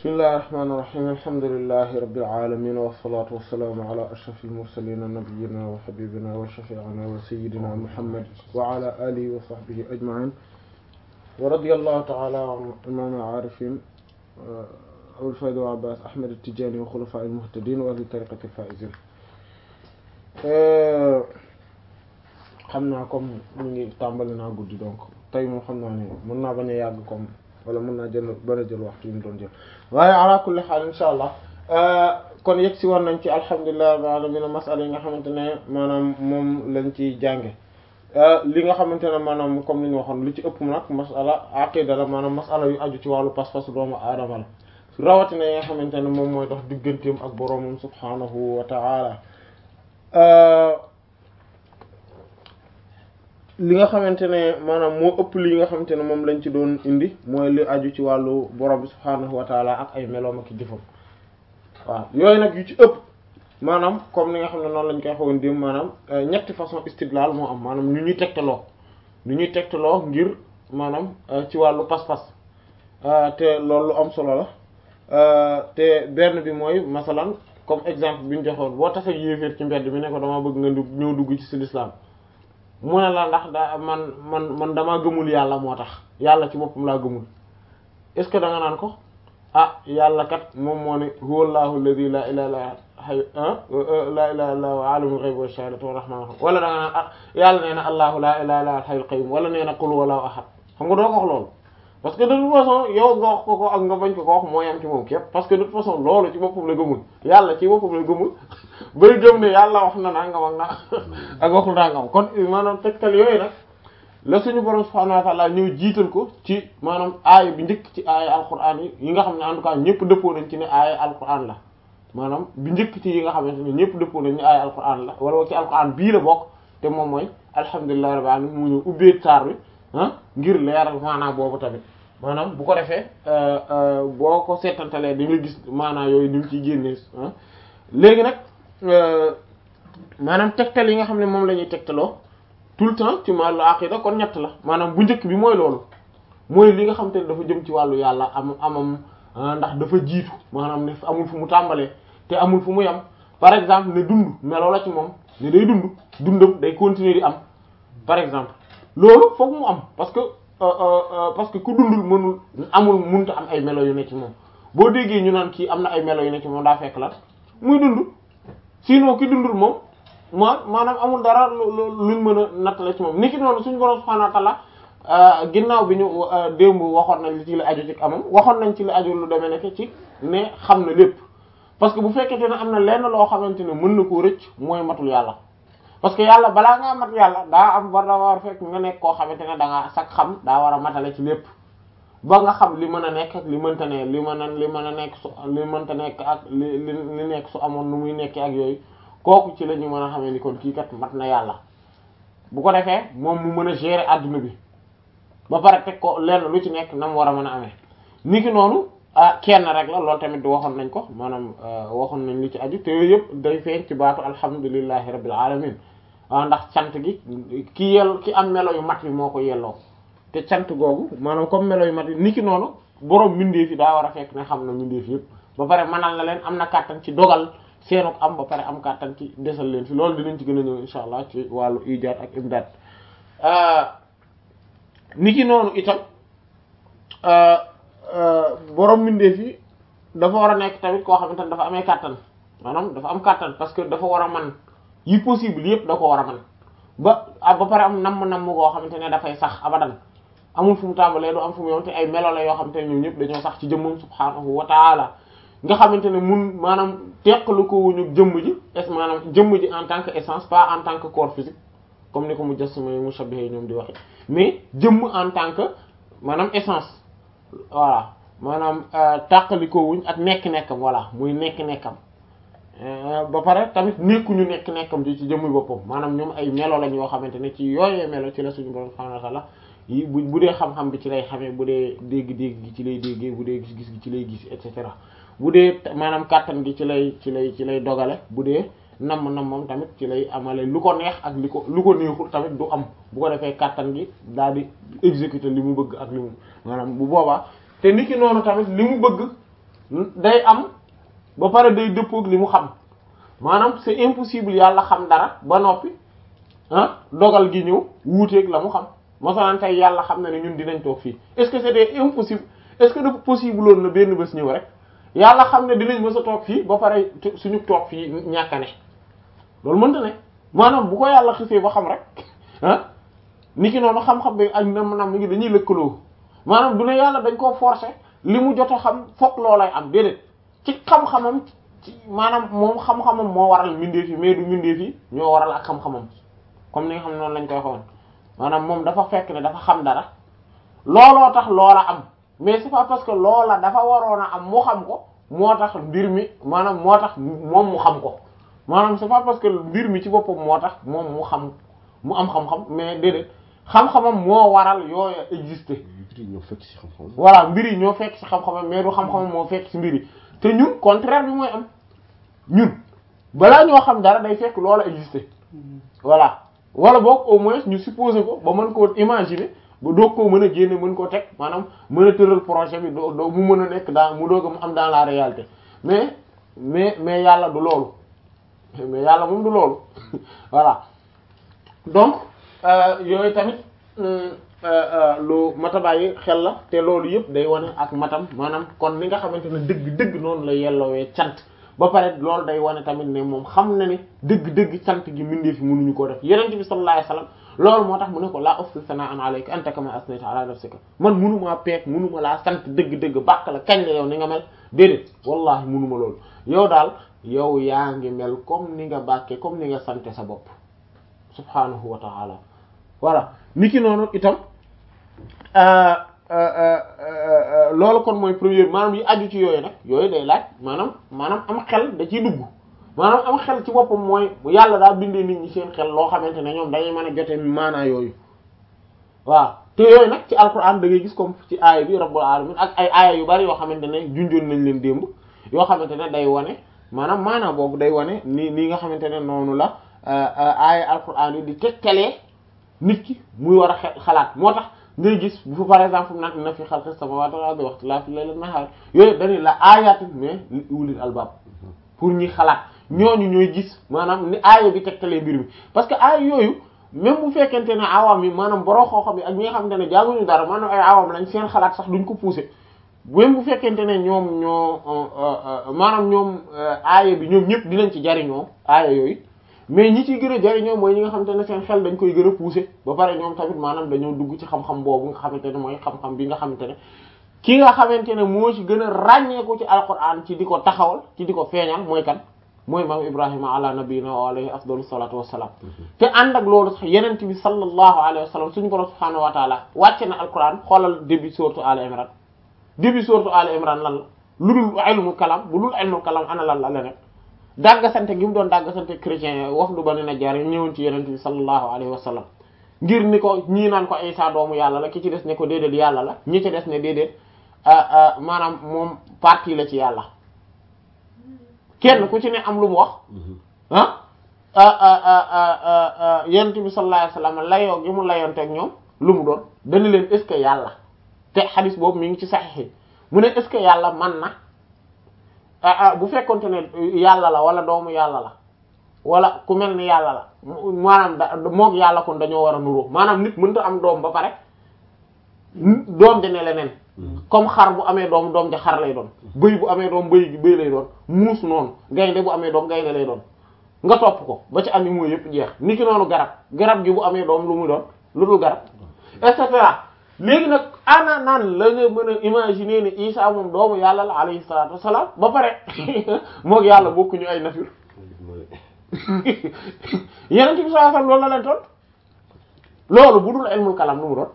bismillahi rahmaani rahiim alhamdulillahi rabbil aalamiin wassalaatu wassalaamu ala ashrafil mursaliin nabiyyina wa habiibina wa shafii'ina wa sayyidina muhammad wa ala aalihi wa sahbihi ajma'iin wa radiyallahu ta'ala an imaamil aarifiin abul fayda wa abbaas ahmad at-tijaani wa xulafaa'il muhtadiin wa ahli tariiqatil faa'iziin xam naa comme ñu ngi tàmbali naa guddi donc tey moom xam naa ne mën naa bañ a yàgg comme wala mën naa jël bën a jël waxtu yi mu doon jël waaye ala kulli xaal insha allah kon yegg si war nañ ci alhamdulillahi rabbil alamin masala yi nga xamante ne maanaam moom lañ ci jànge li nga xamante ne maanaam comme li ñu waxoon li ci ëpp nag masala aqida la maanaam masala yu aju ci wàllu pas-pas doomu aadama la rawatina yi nga xamante ne moom mooy dox digganteem ak boroomam subhanahu wa ta'ala li nga xamante ne maanaam moo ëpp li nga xamante ne moom lañ ci doon indi mooy li aju ci wàllu borom bi subhaanahu wa taala ak ay meloom ak jëfam waaw yooyu nag yu ci ëpp maanaam comme ni nga xam ne noonu lañ koy xawoon dim maanaam ñetti façon istidlal moo am maanaam ñu ñuy tegtaloo ñu ñuy tegtaloo ngir maanaam ci wàllu pas-pas te loolu lu am solo la te benn bi mooy masalan comme exemple bi ñu joxoon boo tasee yéeféer ci mbedd mi ne ko dama bëgg nga ñëw dugg ci l'islam mu ne la ndax da man man man damaa gëmul yàlla moo tax yàlla ci boppam laa gëmul est ce que da nga naan ko ah yàlla kat moom moo ne huwa allahu alladhi la ilaha illa la ilaha illa huwa alimul ghaybi wash shahadati wa rahman wala da nga naan ah yàlla nee na allahu la ilaha illa al hayyul qayyum wala nee na qul huwallahu ahad xam nga doo ko wax loolu parce que de toute façon yow nga wax ko ko ak nga bañ ko ko wax mooy am ci moom képp parce que de toute façon loolu ci boppam la gëmul yàlla ci boppam la gëmul bay gëm ne yàlla wax na nangam ak na ak waxul nangam kon maanaam tegtal yooyu nag la suñu borom subhanahu wa ta'ala ñëw jiital ko ci maanaam aaya bi njëkk ci aaya alquran yi yi nga xam ne en tout cas ñëpp dëppoo nañ ci ne aaya alquran la maanaam bi njëkk ci yi nga xamante ne ñëpp dëppoo nañ ne aaya alquran la wala ci alquran bii la bokk te moom mooy alhamdulillahi rabbil alamin mu ñëw ubbee taar bi ah ngir leeral maanaam boobu tamit maanaam bu ko defee boo ko seetantalee da nga gis maanaam yooyu ni mu ciy génnee léegi nag maanaam tegtal yi nga xam ne moom la ñuy tegtaloo tout le temps ci wàllu aqida kon ñett la maanaam bu njëkk bi mooy loolu mooy li nga xam te ne dafa jëm ci wàllu yàlla am amam ndax dafa jiitu maanaam ne amul fu mu tàmbalee te amul fu mu yam par exemple ne dund meloo la ci moom ne day dund dundam day continuer di am par exemple loolu foog mu am parce que parce que ku dundul mënul amul munta am ay melo yu ne ci moom boo déggee ñu naan kii am na ay melo yu ne ci moom daa fekk la muy dund sinon ki dundul moom ma maanaam amul dara luñ mën a nattale ci moom niki noonu suñu borom subhanahu wa ta'ala ginnaaw bi ñu démb waxoon nañ li ci la aju ci amam waxoon nañ ci la aju lu demee nekk ci ne xam na lépp parce que bu fekkente ne am na lenn loo xamante ne mën na koo rëcc mooy matul yàlla parce que yàlla balaa ngaa mat yàlla daa am war da war fekk nga nekk koo xamante ne da ngaa sax xam daa war a matale ci lépp ba nga xam li mën a nekk ak li mënta ne li mën a li mën a nekk su li mënta nekk ak li li nekk su amoon nu muy nekkee ak yooyu kooku ci la ñu mën a xamee ni kon kii kat mat na yàlla bu ko defee moom mu mën a gérer adduna bi ba pare teg ko lenn lu ci nekk na mu war a mën a amee niki noonu ah kenn rek la loolu tamit waxoon nañ ko maanaam waxoon nañ li ci aju te yooyu yëpp day feeñ ci baatu alhamdulillahi rabbil alamin waaw ndax cant gi ki yell ki am melo yu mat yi moo ko yelloo te cant googu maanaam comme melo yu mat yi niki noonu borom mbindeef yi daa war a fekk ne xam na mbindeef yëpp ba pare mënal na leen am na kàttan ci dogal seenuk am ba pare am kàttan ci desal leen fi loolu dinañ ci gën a ñëw insha allah ci wàllu ijaad ak imdaad niki noonu itam borom mbindeef yi dafa war a nekk tamit koo xamante ne dafa amee kàttan maanaam dafa am kàttan parce que dafa war a man yi possible yëpp da ko war a man ba ba pare am namm namm koo xamante ne dafay sax abadan amul fu mu tàmbalee du am fu mu yoon te ay melo la yoo xamante ne ñoom ñëpp dañoo sax ci jëmmam subhaanahu wa taala nga xamante ne mun maanaam teqalu ko wuñu jëmm ji es maanaam jëmm ji en tant que essence pas en tant que corps physique comme ni ko mu jassima mushabbiha ñoom di waxe mais jëmm en tant que maanaam essence voilà maanaam tàqali ko wuñ ak nekk-nekkam voilà muy nekk-nekkam ba pare tamit nekkuñu nekk nekkam ci ci jëmmi boppam maanaam ñoom ay melo lañ yoo xamante ne ci yooyee melo ci la suñu borom subhanahu wa ta'ala yi bu bu dee xam-xam bi ci lay xamee bu dee dégg-dégg gi ci lay déggee bu dee gis-gis gi ci lay gis et cetera bu dee maanaam kàttan gi ci lay ci lay ci lay dogale bu dee namm nammam tamit ci lay amale lu ko neex ak li ko lu ko neexul tamit du am bu ko defee kàttan gi daal di exécuter li mu bëgg ak li mu maanaam bu boobaa te niki noonu tamit li mu bëgg day am ba pare day dëppoog li mu xam maanaam c'est impossible yàlla xam dara ba noppi ah dogal gi ñëw wuuteeg la mu xam masalan tey yàlla xam na ne ñun dinañ toog fii est-ce que c'était impossible est-ce que dafa possible woon na benn bés ñëw rek yàlla xam ne dinañ mës a toog fii ba pare suñu toog fii ñàkk a ne loolu mënta ne maanaam bu ko yàlla xisee ba xam rek ah ni ki noonu xam-xam bi ak nam nam mi ngi dañuy lëkkaloo maanaam du ne yàlla dañ koo forcer li mu jot a xam fokk loolay am déedéet ci xam-xamam ci maanaam moom xam-xamam moo waral mbindeef yi mais du mbindeef yi ñoo waral ak xam-xamam comme ni nga xam ne noonu lañ koy xoon maanaam moom dafa fekk ne dafa xam dara looloo tax loola am mais c'est pas parce que loola dafa waroon a am mu xam ko moo tax mbir mi maanaam moo tax moom mu xam ko maanaam c'est pas parce que mbir mi ci boppam moo tax moom mu xam mu am xam-xam mais déedéet xam-xamam moo waral yooyu exister mbir yi ñoo fekk ci xam-xam. voilà mbir yi ñoo fekk ci xam-xamam mais du xam-xamam moo fekk ci mbir yi te ñun contraire bi mooy am ñun balaa ñoo xam dara day fekk loola exister voilà wala boog au moins ñu supposer ko ba mën koo imaginer ba doog koo mën a génne mën koo teg maanaam mën a tëral projet bi doo doo mu mën a nekk dans mu doog a mu am dans la réalité mais mais mais yàlla du loolu mais yàlla moom du loolu voilà donc yooyu tamit lu mata bàyyi xel la te loolu yëpp day wane ak matam maanaam kon li nga xamante ne dëgg-dëgg noonu la yelloowee cant ba pare loolu day wane tamit ne moom xam na ne dëgg-dëgg cant gi mbindee fi mënuñu koo def yeneen bi sallallahu alayhi wasallam loolu moo tax mu ne ko laa ufsi sana'an alayka anta kama asnayta ala nafsika man mënumaa peek mënuma laa sant dëgg-dëgg bàq la kañ la yow ni nga mel déedéet wallahi mënuma loolu yow daal yow yaa ngi mel comme ni nga bàkkee comme ni nga sante sa bopp subhanahu wa ta'ala voilà niki noonu itam loolu kon mooy première maanaam yi aju ci yooyu nag yooyu day laaj maanaam maanaam am xel da ciy dugg maanaam am xel ci boppam mooy yàlla daa bindee nit ñi seen xel loo xamante ne ñoom dañuy mën a jote maanaa yooyu waaw te yooyu nag ci alquran da ngay gis comme ci aaya bi rabbul alamin ak ay aaya yu bari yoo xamante ne junjoon nañ leen démb yoo xamante ne day wane maanaam maanaa boobu day wane ni nii nga xamante ne noonu la aaya alquran yi di tegtalee nit ki muy war a xalaat moo tax ngay gis bu par exemple naan inna fi xalqis samawati wal ardi wa ikhtilafil layli wan nahar yooyu dañuy la aayatin mais li ulil albab pour ñi xalaat ñooñu ñooy gis maanaam ni aaya bi tegtalee mbir mi parce que aaya yooyu même bu fekkente ne awam yi maanaam boroo xooxam yi ak ñi nga xamante ne jànguñu dara maanaam ay awam lañ seen xalaat sax duñ ko pousser même bu fekkente ne ñoom ñoo maanaam ñoom aaya bi ñoom ñëpp dinañ ci jariñoo aaya yooyu mais ñi ciy gën a jariñoo mooy ñi nga xamante ne seen xel dañ koy gën a pousser ba pare ñoom tamit maanaam dañoo dugg ci xam-xam boobu nga xamante ne mooy xam-xam bi nga xamante ne ki nga xamante ne moo ci gën a ràññeeku ci alquran ci di ko taxawal ci di ko feeñal mooy kan mooy maam ibrahima ala nabiyina wa alayhi afdalu salatu wassalam te ànd ak loolu sax yenent bi sallallahu alayhi wa sallam suñu borom subhanahu wa taala wàcce na alquran xoolal début sourate al imran début sourate al imran lan la lu dul ilmu kalam bu dul ilmu kalam ana lan la leneen dàgga sante gi mu doon dàgga sante chrétien wafdu Bani Najjar yi ñëwoon ci yenent bi sallallahu alayhi wa sallam ngir ni ko ñii naan ko Isa doomu yàlla la ki ci des ne ko déedéet yàlla la ñi ci des ne déedéet maanaam moom partie la ci yàlla kenn ku ci ne am lu mu wax ah yenent bi sallallahu alayhi wa sallam layoo gi mu layoonteeg ñoom lu mu doon dana leen est-ce que yàlla te xadis boobu mi ngi ci saxiix mu ne est-ce que yàlla man na bu fekkonte ne yàlla la wala doomu yàlla la wala ku mel ni yàlla la maanaam da moog yàlla kon dañoo war a nuroo maanaam nit mënta am doom ba pare doom ja ne leneen comme xar bu amee doom doom ja xar lay doon bëy bu amee doom bëy bëy lay doon muus noonu gaynde bu amee doom gaynde lay doon nga topp ko ba ci animaux yëpp jeex ni ki noonu garab garab gi bu amee doom lu muy doon lu dul garab et cetera léegi nag ana naan la nga mën a imaginer ni Isa moom doomu yàlla la alayhi salaatu wassalaam ba pare moog yàlla bokkuñu ay nature yeneen ci bi sallallahu alayhi wasallam loolu la leen toon loolu bu dul ilmul kalam nu mu doon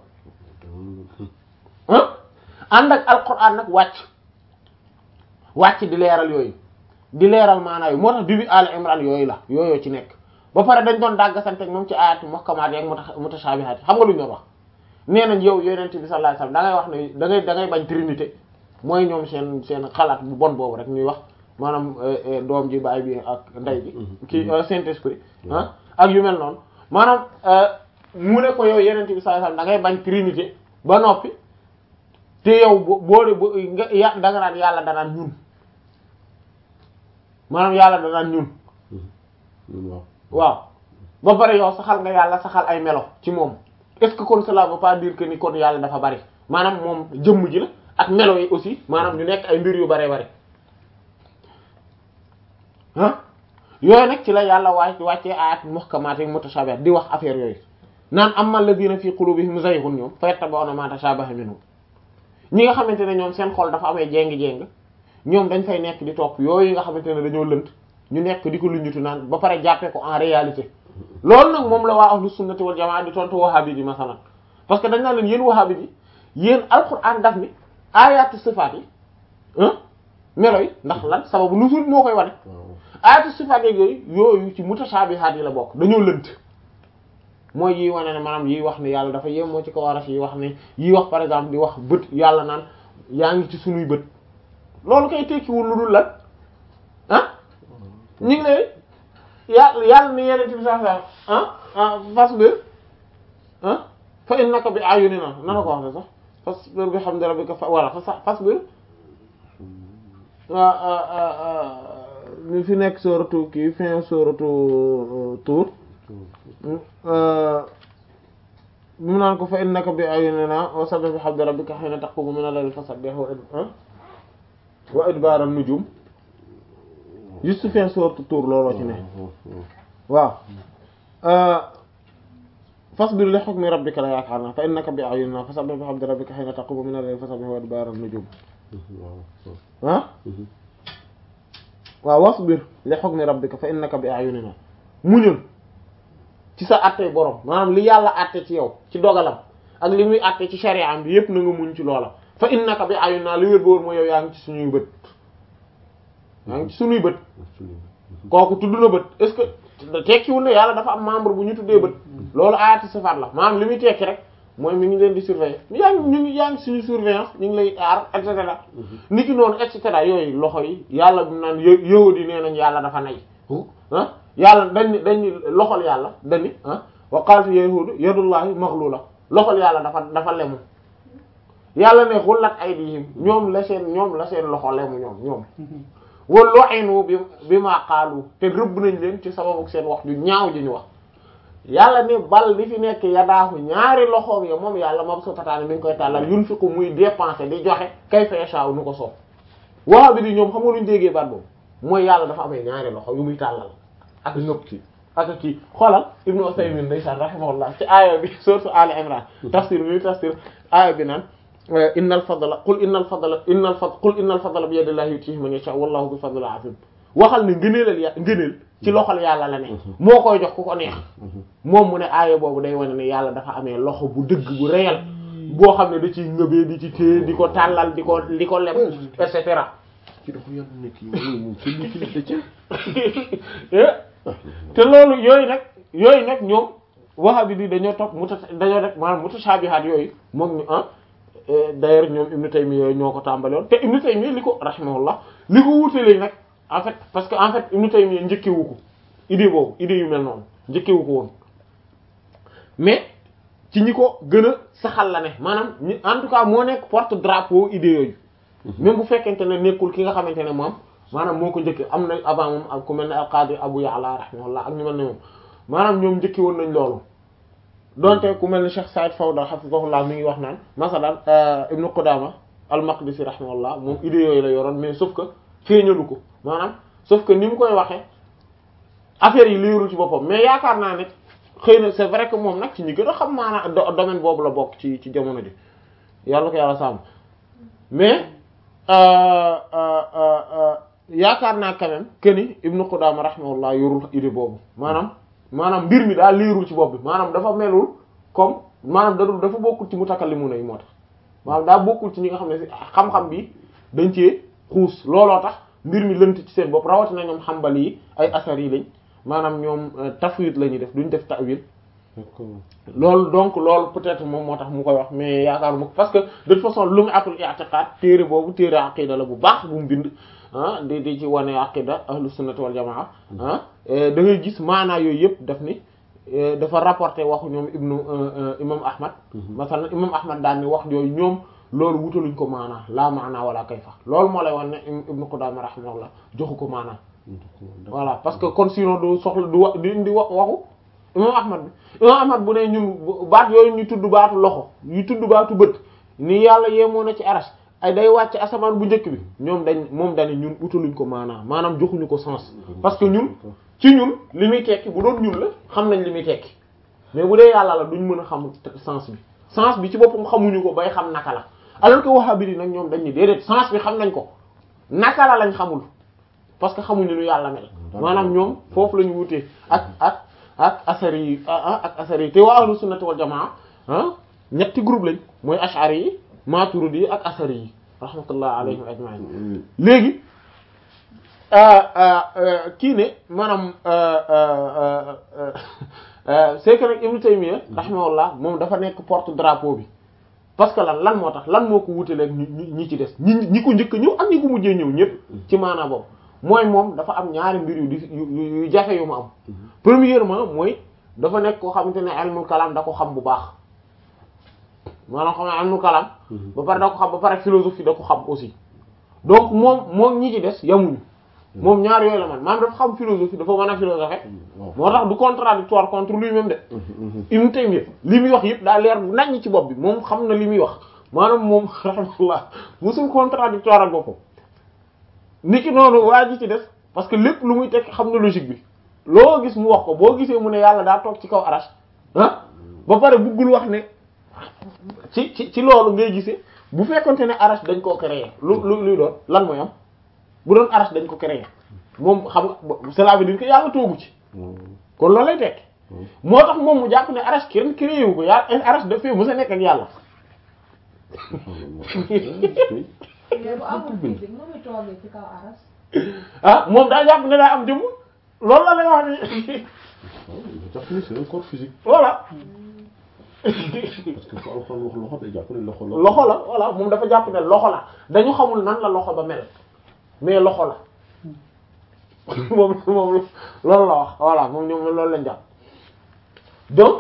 ah ànd ak alquran nag wàcc wàcc di leeral yooyu di leeral maanaa yu moo tax début al imran yooyu la yooyu ci nekk ba pare dañ doon dàggasante ak moom ci ayatu muhkamaat yi ak mutashabihat xam nga lu ñu doon wax nee nañ yow yonent bi sallallahu alayhi wasallam da ngay wax ne da ngay da ngay bañ trinité mooy ñoom seen seen xalaat bu bon boobu rek ñuy wax maanaam doom ji baay bi ak ndey bi kii saint esprit ah ak yu mel noonu maanaam mu ne ko yow yonent bi sallallahu alayhi wasallam da ngay bañ trinité ba noppi te yow boo de nga ya da nga naan yàlla danaan ñun maanaam yàlla danaan ñun waaw waaw ba pare yow saxal nga yàlla saxal ay melo ci moom est-ce que kon cela veut pas dire que ni kon yàlla dafa bari maanaam moom jëmm ji la ak melo yi aussi maanaam ñu nekk ay mbir yu bare bari ah yooyu nag ci la yàlla wàcc wàccee ayat muhkamaat ak mutashabihat di wax affaire yooyu naan amma alladhina fi qulubihim zayghun ñoom fayattabi'una ma tashabaha minhu ñi nga xamante ne ñoom seen xol dafa amee jéng-jéng ñoom dañ fay nekk di topp yooyu nga xamante ne dañoo lënt ñu nekk di ko luñutu naan ba pare jàppee ko en réalité loolu nag moom la waa ahlu sunnati wal jamaa di tontu wahabi yi masalan parce que dañ naa leen yéen wahabi yi yéen alquran daf ni ayatu sifaat yi melo yi ndax lan sababu nusul moo koy wane ayatu sifaat yeeg yooyu yooyu ci mutashabihaat yi la bokk dañoo lënt mooy yi wane ne maanaam yi wax ne yàlla dafa yem moo ci kaw arash yi wax ne yi wax par exemple di wax bët yàlla naan yaa ngi ci sunuy bët loolu kay tekkiwul lu dul lan ah ñu ngi lay yàlla yàlla ni yeneen bi sax sax ah fasbir ah fa innaka bi ayunina nana ko wax sax fasbir bi hamdi rabbika fa wala fa fasbir mi fi nekk sooratu kii fin sooratu Tuur mu naan ko fa innaka bi ayunina wa sabbih bi hamdi rabbika hina taqumu min al-layli fasabbih wa idbaar an-nujum juste fin sooratu Tuur looloo ci ne waaw fasbir li hukmi rabbika la yaakaar naa fa innaka bi ayunina fa sabbih bi hamdi rabbika hina taqumu min al-layli fasabbih wa idbaar an-nujum ah waaw wasbir li hukmi rabbika fa innaka bi ayunina muñul ci sa àtte borom maanaam li yàlla àtte ci yow ci dogalam ak li muy àtte ci shari'am bi yépp na nga muñ ci loola fa innaka bi ayunina li wér boor mooy yow yaa ngi ci suñuy bët yaa ngi ci suñuy bët kooku tudd na bët est-ce que tekkiwul ne yàlla dafa am membre bu ñu tuddee bët loolu ayati sifaat la maanaam li muy tekki rek mooy mi ngi leen di surveiller yaa ngi ñu ngi yaa ngi suñu surveillance ñu ngi lay aar et cetera ni ki noonu et cetera yooyu loxo yi yàlla bi naan yahudi nee nañ yàlla dafa nay ah yàlla dañ dañ loxol yàlla dañi ah wa qalat yahudu yadullahi maghlula loxol yàlla dafa dafa lemu yàlla ne xullat aydihim ñoom la seen ñoom la seen loxo lemu ñoom ñoom wa lu'inu bi bi ma qaalu te rëbb nañ leen ci sababu seen wax ju ñaaw ji ñu wax yàlla ne bal li fi nekk yadaahu ñaari loxoom ya moom yàlla moom su tataane mi ngi koy tàllal yunfiqu muy dépenser di joxe kayfa yasha'u nu ko soob waa bi di ñoom xam nga lu ñu déggee baat boobu mooy yàlla dafa amee ñaari loxo yu muy tàllal ak nëpp ci ak kii xoolal Ibnu Usaymin ndeysaan rahimahullah ci aaya bi sourate Ali Imran tafsir bi tafsir aaya bi naan innal fadla qul innal fadla innal fadla qul innal fadla bi yadillahi yutihi man yasha wallahu bi fadlil azim waxal ne ngëneelal ya ngëneel ci loxol yàlla la ne moo koy jox ku ko neex moom mu ne aaya boobu day wane ne yàlla dafa amee loxo bu dëgg bu réel boo xam ne da ciy ngëbee di ci téye di ko tàllal di ko di ko lem et cetera ci dafa yàlla nekk yi moom ci li ci li ci te loolu yooyu nag yooyu nag ñoom wahabi bi dañoo topp muta dañoo def maanaam mutashabihat yooyu moom ñu ah d'ailleurs ñoom Ibn Taymiyya yooyu ñoo ko tàmbaloon te Ibn Taymiyya li ko rahimahullah li ko wuutalee nag en fait parce que en fait Ibn Taymiyya njëkkewu ko idée boobu idée yu mel noonu njëkkewu ko woon mais ci ñi ko gën a saxal la ne maanaam ñi en tout cas moo nekk porte drapeau idée yooyu même bu fekkente ne nekkul ki nga xamante ne moom maanaam moo ko njëkke am na avant moom ak ku mel ne al-Qadi Abu Ya'la rahimahullah ak ñu mel ne moom maanaam ñoom njëkki woon nañ loolu donte ku mel ne Cheikh Saïd Fawda hafizahullah mi ngi wax naan masalan Ibn Qudama al-Maqdisi rahimahullah moom idée yooyu la yoroon mais sauf que feeñalu ko maanaam sauf que ni mu koy waxee affaire yi leerul ci boppam mais yaakaar naa ne xëy na c'est vrai que moom nag ci ñi gën a xam maanaam domaine boobu la bokk ci ci jamono ji yàlla ko yàlla sàmm mais yaakaar naa quand même que ni Ibn Qudama rahimahullah yorul idée boobu maanaam maanaam mbir mi daal leerul ci bopp bi maanaam dafa melul comme maanaam dadul dafa bokkul ci mutakallimuna yi moo tax maanaam daa bokkul ci ñi nga xam ne xam-xam bi dañ cee xuus looloo tax mbir mi lënt ci seen bopp rawatina ñoom xambali yi ay asar yi lañ maanaam ñoom tafwid la ñuy def duñ def ta'wil loolu donc loolu peut-être moom moo tax mu koy wax mais yaakaaruma ko parce que de toute façon lu mu atul i'tiqad téere boobu téere aqida la bu baax bu mu bind ah di di ci wane aqida ahlu sunnati wal jamaa ah da ngay gis maanaa yooyu yëpp daf ni dafa rapporté waxu ñoom ibnu imam ahmad masalan imam ahmad daal ni wax yooyu ñoom loolu wutaluñ ko maanaa laa maanaa wala kayfa loolu moo lay wan ne ibnu qudama rahimahullah joxu ko maanaa voilà parce que kon sinon du soxla du wax di indi wax waxu imam ahmad bi imam ahmad bu ne ñun baat yooyu ñu tudd baatu loxo yu tudd baatu bët ni yàlla yemoo na ci arash ay day wàcc asamaan bu njëkk bi ñoom dañ moom dañu ñun utaluñ ko maanaam maanaam joxuñu ko sens parce que ñun ci ñun li muy tekki bu doon ñun la xam nañ li muy tekki mais bu dee yàlla la duñ mën a xam sens bi sens bi ci boppam xamuñu ko bay xam naka la alors que wahhabi yi nag ñoom dañ ni déedéet sens bi xam nañ ko naka la lañ xamul parce que xamuñu nu yàlla mel maanaam ñoom foofu la ñu wutee ak ak ak asari yi ak asari yi te waa ahlu sunnati wal jamaa ah ñetti groupe lañ mooy ash'ari yi maturidi yi ak asari yi rahmatullah alayhim ajma'in léegi kii ne maanaam c'est que nag Ibn Taymiyya rahimahullah moom dafa nekk porte drapeau bi parce que lan lan moo tax lan moo ko wutaleeg ñi ñi ci des ñi ñi ko njëkk ñëw ak ñi ko mujjee ñëw ñëpp ci maanaa boobu mooy moom dafa am ñaari mbir yu di yu yu jafe yu mu am premièrement mooy dafa nekk koo xamante ne ilmul kalam da ko xam bu baax maanaam xam ne ilmul kalam ba pare da ko xam ba pare philosophie da ko xam aussi donc moom moom ñi ci des yamuñu moom ñaar yooyu la man maanaam dafa xam philosophie dafa mën a philosophie moo tax du contradictoire contre lui-même de Ibn Taymiyya li muy wax yëpp daa leer bu naññ ci bopp bi moom xam na li muy wax maanaam moom rahmatullah musul contradictoire ak boppam ni ki noonu waa ji ci des parce que lépp lu muy tekk xam na logique bi loo gis mu wax ko boo gisee mu ne yàlla daa toog ci kaw arash ah ba pare buggul wax ne ci ci ci loolu ngay gisee bu fekkonte ne arash dañ koo créer lu lu luy doon lan mooy am bu doon arash dañ ko créer moom xam nga cela veut dire que yàlla toogu ci kon loolu lay tekk moo tax moom mu jàpp ne arash kenn créé wu ko yàlla arash dafay mës a nekk ak yàlla mais bu amul physique nu muy toogee ci kaw aras. ah moom daa jàpp ne daa am jëmm loolu la lay wax ni jàpp ni c'est un corps physique voilà parce que fu alxuraan wax loxo day jàpp ne loxo la loxo la voilà moom dafa jàpp ne loxo la dañu xamul nan la loxo ba mel mais loxo la moom moom loolu la wax voilà moom ñoom loolu lañ jàpp donc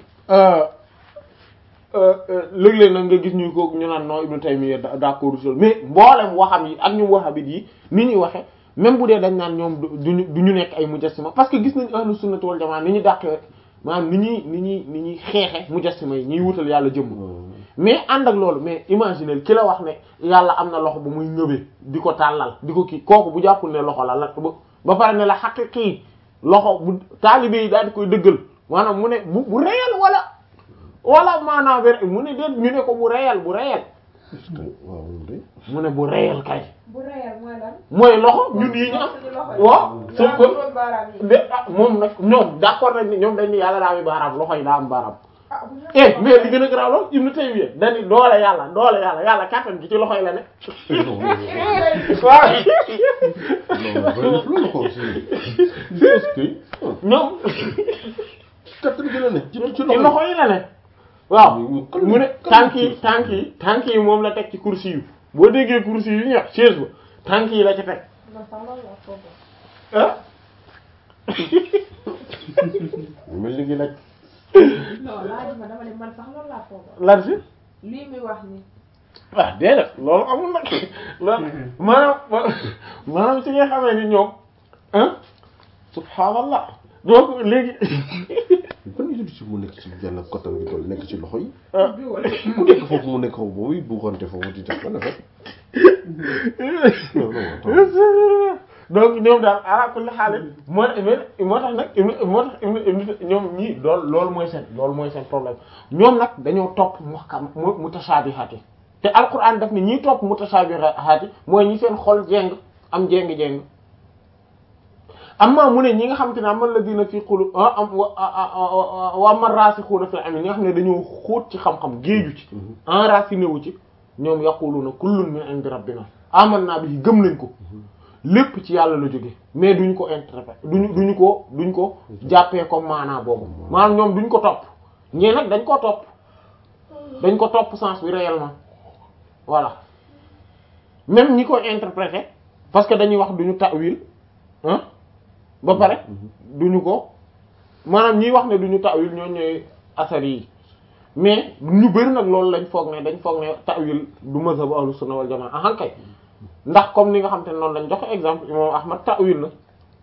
léeg-léeg nag nga gis ñu ko ñu naan non Ibn Taymiyya d'accord sol mais mboolem waxam yi ak ñu waxabit yi ni ñuy waxe même bu dee dañ naan ñoom duñu du ñu nekk ay mujassima parce que gis nañ ahlu sunnati wal jamaa ni ñu dàqee maanaam ni ñuy ni ñuy ni ñuy xeexe mujassima yi ñuy wutal yàlla jëmm mais ànd ak loolu mais imaginer ki la wax ne yàlla am na loxo bu muy ngëbee di ko tàllal di ko kii kooku bu jàppul ne loxo la la ba pare ne la xaqiqi loxo bu taalibe yi daal di koy dëggal maanaam mu ne bu bu réel wala wala maanaam ver mu ne déet ñu ne ko bu réel bu réel waaw loolu de mu ne bu réel kay bu réel mooy lan. mooy loxo ñun yi ñu am suñu loxo yi. waaw sauf que doon baaraam yi. de ah moom nag ñoom d'accord nañ ni ñoom dañ ni yàlla daa am baaraam loxo yi daa am baaraam ah bu ñu. eh mais li gën a garaaw loolu Ibn Taymiyya dañu doole yàlla doole yàlla yàlla kàttan gi ci loxo yi la ne waaw non loolu la ko aussi est-ce que ñoom kattan gi la ne ci ci ci loxo yi la ne waaw mu ne kan- tànk yi tànk yi tànk yi moom la teg ci kursi yu boo déggee kursi yu ñeex chaise ba tànk yi la ci teg man sax loolu la foofu. ah mel ni ngi laaj non laaj ma dama ne man sax loolu laa foofu. lan si lii muy wax ni ah déedéet loolu amul nag loolu maanaam maanaam si nga xamee ni ñoom ah subhaanallah donc léegi ban Égypte mu nekk ci benn kattan gi toll nekk ci loxo yi ah biwal. mu nekk foofu mu nekk foofu boobu buuxante foofu di def lan la fekk non non attends. donc ñoom daal ala kulli xaal moo moo tax nag Ibn- moo tax Ibn- Ibn- ñoom ñii loolu loolu mooy seen loolu mooy seen problème ñoom nag dañoo topp muhkam mu mutashaabihaat yi te alquran daf ne ñiy topp mutashaabihaat yi mooy ñi seen xol jeng am jeng-jeng amma mu ne ñi nga xam te ne amal la dina fi xulu am wa wa man raasixuuna fil ilmi ñi nga xam ne dañoo xóot ci xam-xam géeju ci enraciné wu ci ñoom yaquluuna kullun min indi rabbina amanna bihi gëm nañ ko lépp ci yàlla la jóge mais duñ ko interpréter duñu duñu ko duñ ko jàppee comme maanaa boobu maanaam ñoom duñ ko topp ñee nag dañ ko topp dañ ko topp sens bi réellement voilà même ñi koy interpréter parce que dañuy wax duñu ta'wil hein ba pare duñu ko maanaam ñiy wax ne duñu ta'wil ñoo ñooy asari yi mais ñu bëri nag loolu lañ foog ne dañ foog ne ta'wil du mazhabu ahlu sunna wal jamaa ahan kay ndax comme ni nga xam te ne noonu lañ joxe exemple imam ahmad ta'wil la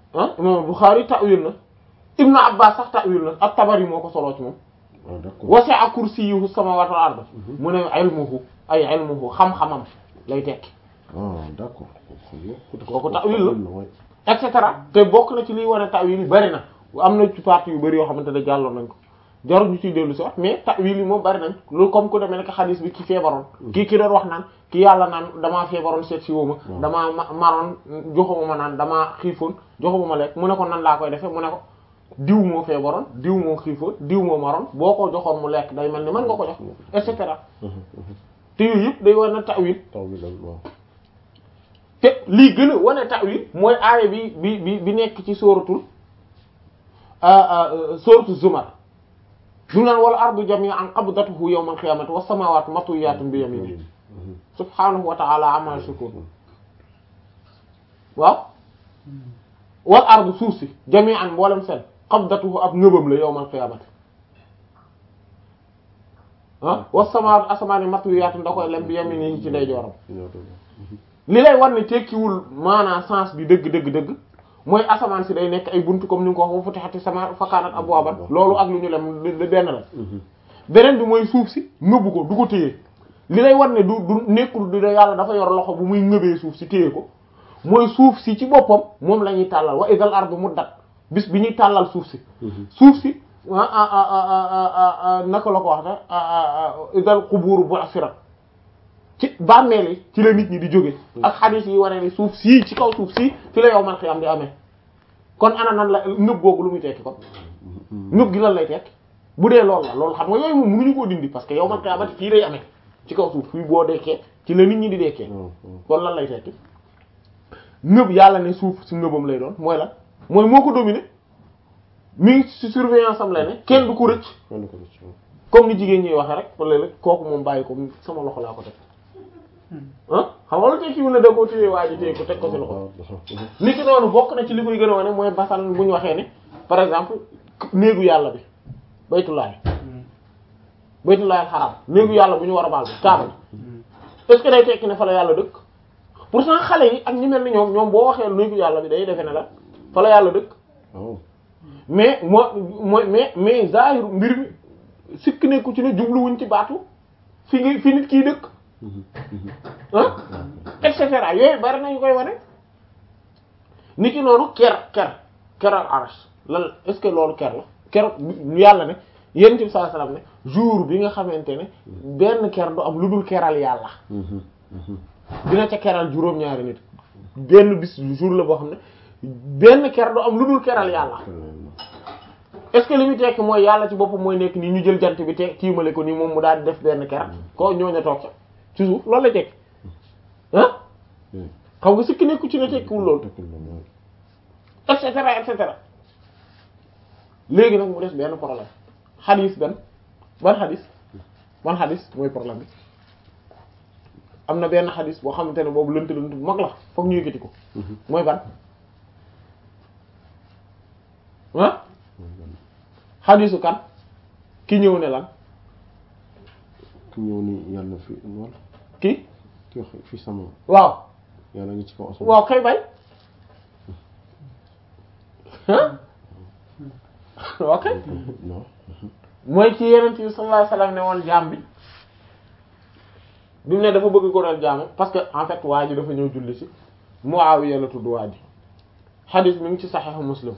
ah imam Bukhari ta'wil na Ibnu Abbas sax ta'wil na at-Tabari moo ko soloo ci moom ah d'accord wasi'a kursiyyuhu samawati wal ard mu ne ilmuhu ay ilmuhu xam-xamam lay tekki ah d'accord Kooku ta'wil la. waay et cetera te bokk na ci liy wane ta'wil yi bari na am na ci parties yu bari yoo xamante ne jàlloon nañ ko jarul ñu ciy dellu si wax mais ta'wil yi moom bari nañ loolu comme ku demee nekk xadis bi ki feebaroon kii ki doon wax naan ki yàlla naan damaa feebaroon seet si woo ma damaa ma maroon joxuma ma naan damaa xiifoon joxuma ma lekk mu ne ko nan laa koy defee mu ne ko diw moo feebaroon diw moo xiifoon diw moo maroon boo ko joxoon mu lekk day mel ni mën nga ko jox et cetera te yooyu yëpp day war na ta'wil ta'wil la waaw te lii gën a wane ta'wil mooy aaya bi bi bi bi nekk ci sóoratul sóoratu zumar du naan wal ardu jami'an qabdatuhu yawmal qiyamati was samawati matwiyatun bi yaminihi subhanahu wa ta'ala amma yushrikun waaw wal ardu suuf si jami'an mboolem seen qabdatuhu ab ngëbam la yawmal qiyamati ah was samawati asamaani matwiyatun da koy lem bi yaminihi ci ndeyjooram ñoo doon li lay war ne tekkiwul maanaam sens bi dëgg dëgg dëgg mooy asamaan si day nekk ay buntu comme ni nga ko wax wa futihati sama fa kaanat abwaaban loolu ak lu ñu lem de benn la beneen bi mooy suuf si ngëbu ko du ko téye li lay war ne du du nekkul du yàlla dafa yor loxo bu muy ngëbee suuf si téye ko mooy suuf si ci boppam moom la ñuy tàllal wa idal ardu muddat bis bi ñuy tàllal suuf si suuf si ah ah ah ah ah naka la ko wax ne idal qubuuru bu'sirat ci bàmmeel yi ci la nit ñi di jóge ak xadiis yi waree ni suuf sii ci kaw suuf sii fi la yow man xiyam di amee kon ana nan la nëb googu lu muy tekki kon nëb gi lan lay tekki bu dee loolu la loolu xam nga yooyu moom mënuñu koo dindi parce que yow man xiyamati fii lay amee ci kaw suuf fii boo dekkee ci la nit ñi di dekkee kon lan lay tekki nëb yàlla ne suuf si nëbam lay doon mooy lan mooy moo ko dominer mi ngi ci surveillance am lay ne kenn du ko rëcc kenn ko rëcc comme ni jigéen ñi waxee rek wala léeg kooku moom bàyyi ko sama loxo laa ko teg ah xam nga lu tekkiwul ne da koo téye waa ji téye ko teg ko ci loxo ni ki noonu bokk na ci li koy gën a wane mooy basan bu ñu waxee ne par exemple néegu yàlla bi baytullahi baytullahi xaram néegu yàlla bu ñu war a baal bi kaaba est-ce que day tekki ne fa la yàlla dëkk pourtant xale yi ak ñi mel ni ñoom ñoom boo waxee néegu yàlla bi day defe ne la fa la yàlla dëkk waaw mais moo mooy mais mais zahir mbir mi sikk nekku ci ne jubluwuñ ci baatu fi ngi fi nit kii dëkk ah et cetera yooyu bari nañu koy wane nit ki noonu ker ker keral arash lan est-ce que loolu ker la ker yàlla ne yéen ci sallallahu alayhi wasallam ne jour bi nga xamante ne benn ker du am lu dul keral yàlla dina ca keral juróom-ñaari nit benn bis jour la boo xam ne benn ker du am lu dul keral yàlla est-ce que li muy tekki mooy yàlla ci boppam mooy nekk nii ñu jël jant bi te tiimale ko nii moom mu daal di def benn ker ko ñooñu toog sa ci suuf loolu la tekki ah xam nga sikki nekku ci ne tekkiwul loolu et cetera et cetera léegi nag mu des benn problème xadis benn ban xadis ban xadis mooy problème bi am na benn xadis boo xamante ne boobu lënt lënt bu mag la foog ñu yëkkati ko mooy ban ah xadisu kan ki ñëw ne lan ki ñëw ni yàlla fi wala ki ki wax fi sama waaw yàlla ngi ci kaw asamaan waaw kay bay ah ok non mooy ci yenent bi sallallahu alayhi wasallam ne woon jaam bi bi mu ne dafa bëgg ko doon jaamu parce que en fait waa ji dafa ñëw julli ci Muawiya la tudd waa ji xadis mi ngi ci Sahih Muslim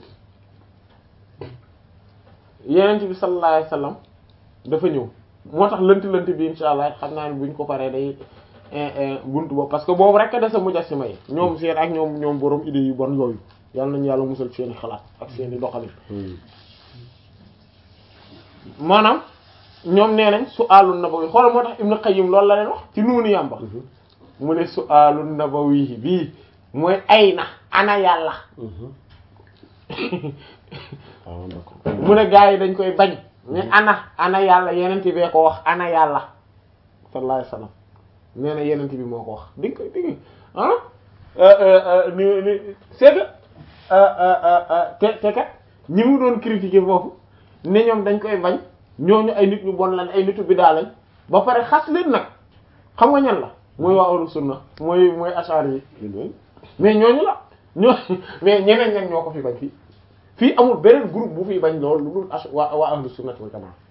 yenent bi sallallahu alayhi wasallam dafa ñëw moo tax lënt lënt bi insha allah xam naa ne buñ ko paree day buntu boobu parce que boobu rek a dese mujassima yi ñoom seen ak ñoom ñoom borom idée yu bon yooyu yàlla nañu yàlla musal seeni xalaat ak seeni doxalin maanaam ñoom nee nañ su alun nabawi xoolal moo tax Ibn Qayyim loolu la leen wax ci nuunu yàmba mu ne su alun nabawi bii mooy ay na ana yàlla ah d'accord mu ne gaa yi dañ koy bañ mais ana ana yàlla yenent bee ko wax ana yàlla sallallahu alayhi wasallam nee na yenent bi moo ko wax di nga koy di nga ah ni ni c'est que te te kat ñi mu doon critiquer foofu ne ñoom dañ koy bañ ñooñu ay nit ñu bon lañ ay nitu biddaa lañ ba pare xas leen nag xam nga ñan la mooy waa ahlu sunna mooy mooy ashari yi mais ñooñu la ñoo mais ñeneen ñen ñoo ko fi bañ fii fii amul beneen groupe bu fi bañ loolu lu dul as waa waa ahlu sunnati wal jamaa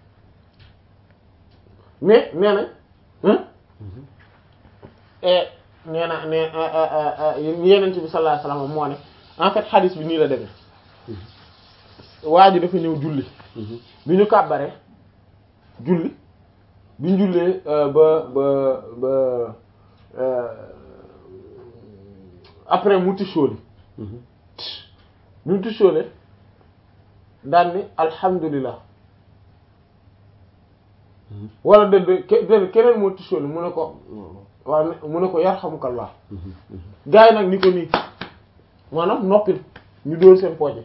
mais nee na hein et nee na ne yeneen bi sallallahu alayhi wasallam moo ne en fait hadith bi nii la demee waa ji dafa ñëw julli bi ñu kàbbaree julli bi ñu jullee ba ba ba après mu tisóoli bi mu tisóole daan ni alhamdulillah wala de de de keneen moo tisóoli mu ne ko waaw mu ne ko yarhamukallah gars yi nag ni ko nii maanaam noppil ñu dóor seen pooje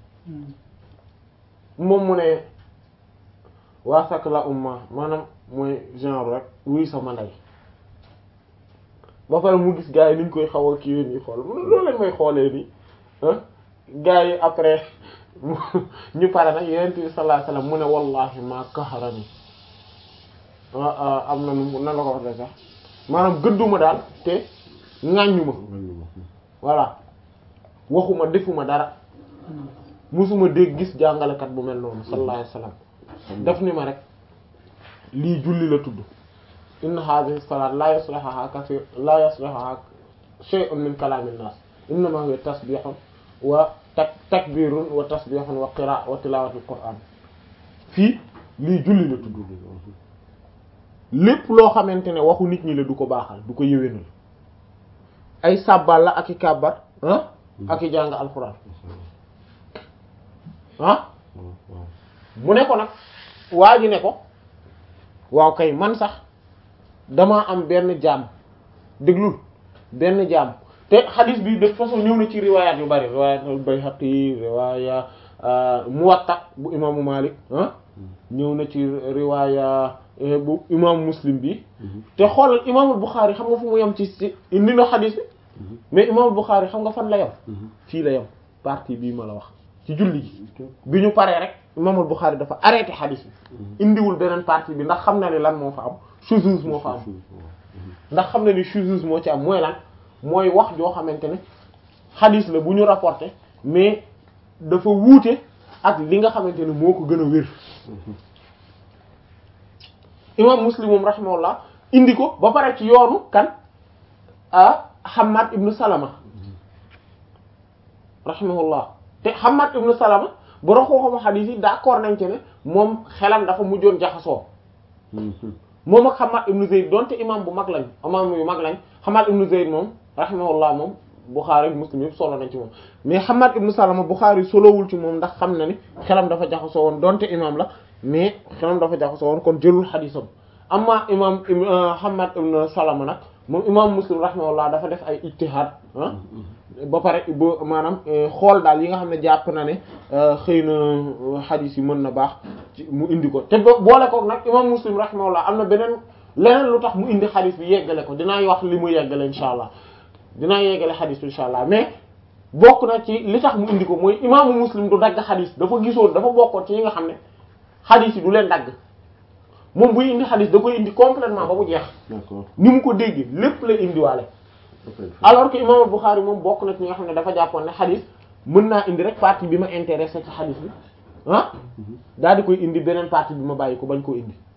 moom mu ne waa sakk la umma maanaam mooy genre rek wuy sama ndey ba pare mu gis gars yi ni ñu koy xaw a kiiwee nii xool mu ne loolu lañ may xoolee nii gars yi après ñu pare nag yeneen bi sallallahu alayhi wasallam mu ne wallahi ma kaharani am na nu nan la ko wax de sax maanaam gëdduma daal te ŋàññuma voilà waxuma defuma dara musuma dégg gis jàngalekat bu mel noonu sallallahu alayhi wasallam def ni ma rek lii julli la tudd inna hadhihi salat la yasluhaha kathir la yasluhaha shay'un min kalamin nas innama huwa tasbihun wa tak takbirun wa tasbihun wa qira wa tilawatul qur'an fii lii julli la tudd lépp loo xamante ne waxu nit ñi la du ko baaxal du ko yëwénal ay sàbbal la ak i kàbbar ah ak i jàng alxuraan ah mu ne ko nag waa ji ne ko waaw kay man sax damaa am benn jaam déglul benn jaam te xadis bi de façon ñëw na ci riwayat yu bari riwayat al-Bayhaqi riwaya Muwatta bu imaamu Malik ah ñëw na ci riwaya bu imaamu Muslim bi te xoolal imaamul Bukhari xam nga fu mu yem ci ci indi na xadis bi mais imaamul Bukhari xam nga fan la yem fii la yem partie bii ma la wax ci julli gi bi ñu paree rek imaamul Bukhari dafa arrêté xadis bi indiwul beneen partie bi ndax xam na ni lan moo fa am shuzuz moo fa am ndax xam na ni shuzuz moo ci am mooy lan mooy wax joo xamante ne xadis la bu ñu rapporté mais dafa wuute ak li nga xamante ne moo ko gën a wér imam Muslim moom rahimahullah indi ko ba pare ci yoonu kan ah Hammad ibnu Salama rahimahullah te Hammad ibnu Salama boro xooxama xadis yi d'accord nañ ci ne moom xelam dafa mujjoon jaxasoo moom ak Hammad ibnu Zayd donte imam bu mag lañ imam yu mag lañ Hammad ibnu Zayd moom rahimahullah moom Bukhari Muslim yëpp solo nañ ci moom mais Hammad ibnu Salama Bukhari solowul ci moom ndax xam na ni xelam dafa jaxasoo woon donte imam la mais xelam dafa jaxasoo woon kon jëlul xadisam amma imam Hammad ibnu Salama nag moom imam Muslim rahimahullah dafa def ay ijtihad ah ba pare ba maanaam xool daal yi nga xam ne jàpp na ne xëy na xadis yi mën na baax ci mu indi ko te boole koog nag imam Muslim rahimahullah am na beneen leneen lu tax mu indi xadis bi yeggale ko dinaa wax li mu yeggale insha allah dinaa yeggale xadis bi insha allah mais bokk na ci li tax mu indi ko mooy imaamu Muslim du dagg xadis dafa gisoon dafa bokkoon ci yi nga xam ne xadis yi du leen dagg moom buy indi xadis da koy indi complètement ba mu jeex d'accord ni mu ko dégg lépp la indiwaale alors que imam Bukhari moom bokk na ci ñi nga xam ne dafa jàppoon ne xadis mën naa indi rek partie bi ma intéressé ci xadis bi ah daal di koy indi beneen partie bi ma bàyyi ko bañ koo indi